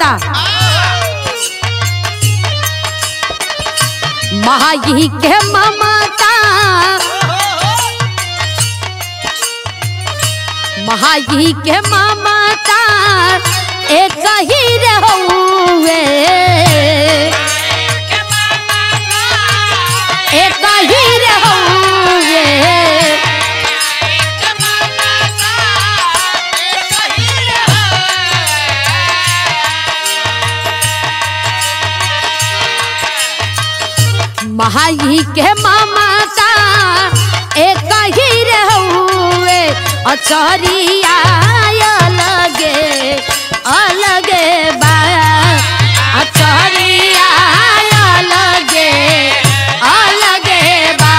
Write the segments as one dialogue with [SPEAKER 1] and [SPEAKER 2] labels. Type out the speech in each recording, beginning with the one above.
[SPEAKER 1] कहता माई के ममता माई के ममता एक ही रहुए एक ही रहुए माई के ममता एक ही रहुए अचरिया अलगे अलगे बा अचरिया अलगे अलगे बा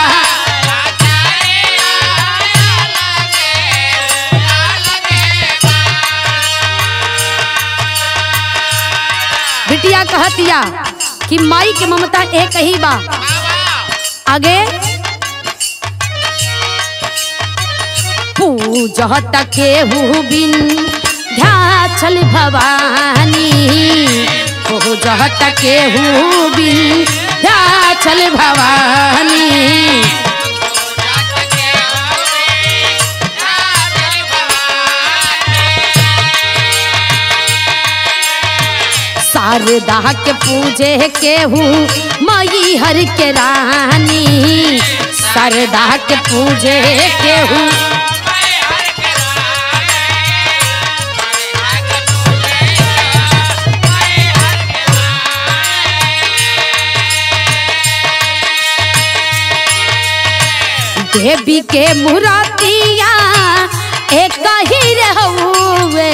[SPEAKER 1] बिटिया कहतिया कि माई के ममता एक ही बा आगे पूजत केहू बिन ध्याचल भवानी पूजत केहू बिन ध्याचल भवानी शारदा के पूजे केहू मई हर के रानी शारदा के पूजे केहू देवी के मुरातिया एक ही रहुए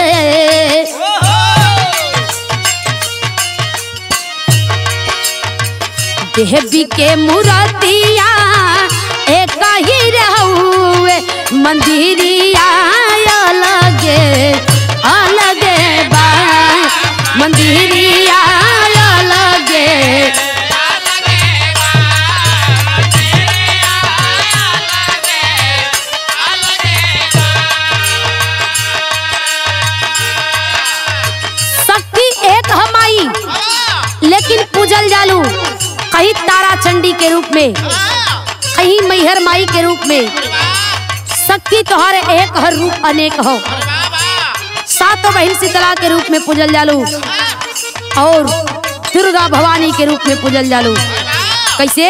[SPEAKER 1] देवी के मुरातिया एक ही रहुए मंदिरिया अलगे अलगे बा मंदिरिया अलगे शक्ति एक हमाई लेकिन पूजल जालू कहीं तारा चंडी के रूप में कहीं मैहर माई के रूप में शक्ति तोहर एक हर रूप अनेक हो सातों बहन शीतला के रूप में पूजल जालू और दुर्गा भवानी के रूप में पूजल जालू कैसे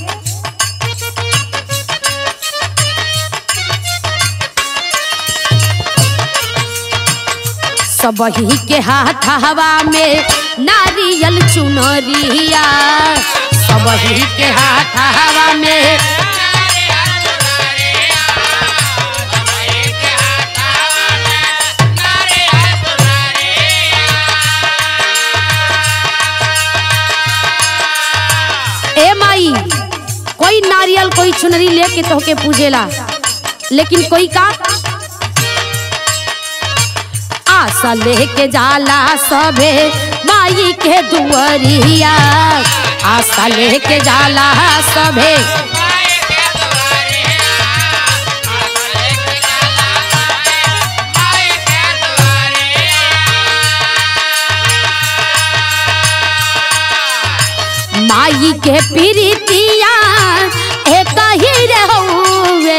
[SPEAKER 1] सबही के हाथ हवा में नारियल चुनरिया सबही के हाथ हवा में ए माई कोई नारियल कोई चुनरी लेके तोहके पूजेला लेकिन कोई का आशा लेके जाला सबे माई के दुआरिया आशा लेके जाला सबे माई के प्रीतिया एक ही रहुए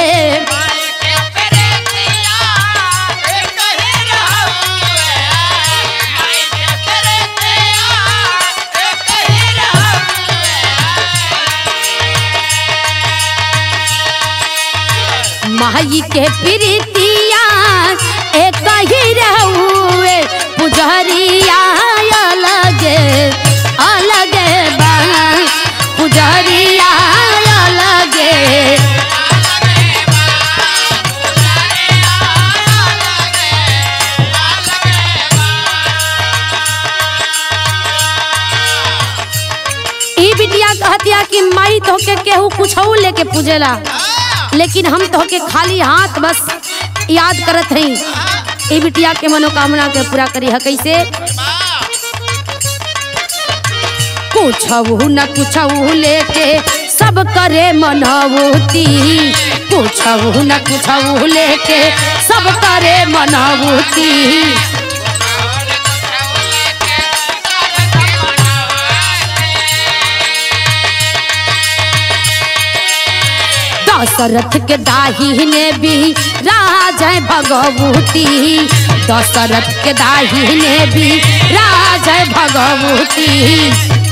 [SPEAKER 1] माई के प्रीतिया एक ही रहुए पुजरिया अलगे अलगे बा पुजरिया अलगे ई बिटिया कहतिया कि माई तोहके केहू कुछ लेके पूजेला लेकिन हम तोहके खाली हाथ बस याद करत हई ई बिटिया के मनोकामना के पूरा करी है कैसे कुछऊ न कुछऊ लेके सब करे मनवती कुछऊ न कुछऊ लेके सब करे मनवती दशरथ के दाहिने भी राज है भगवती दशरथ के दाहिने भी राज है भगवती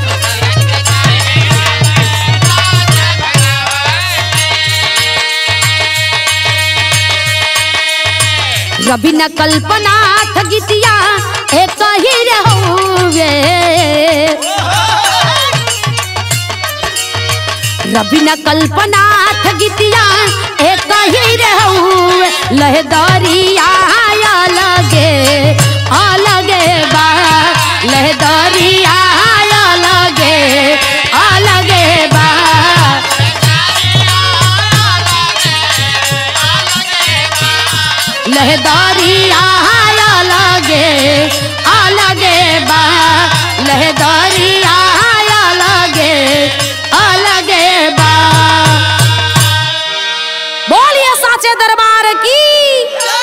[SPEAKER 1] रवि न कल्पना गीतिया एक ही रहुए रवि न कल्पना गीतिया एक ही रहुए लहदरिया लगे अलगे बा लहदरिया लगे अलगे बा लहदारिया लगे अलगे बा लहदारिया लगे अलगे बा बोलिए साचे दरबार की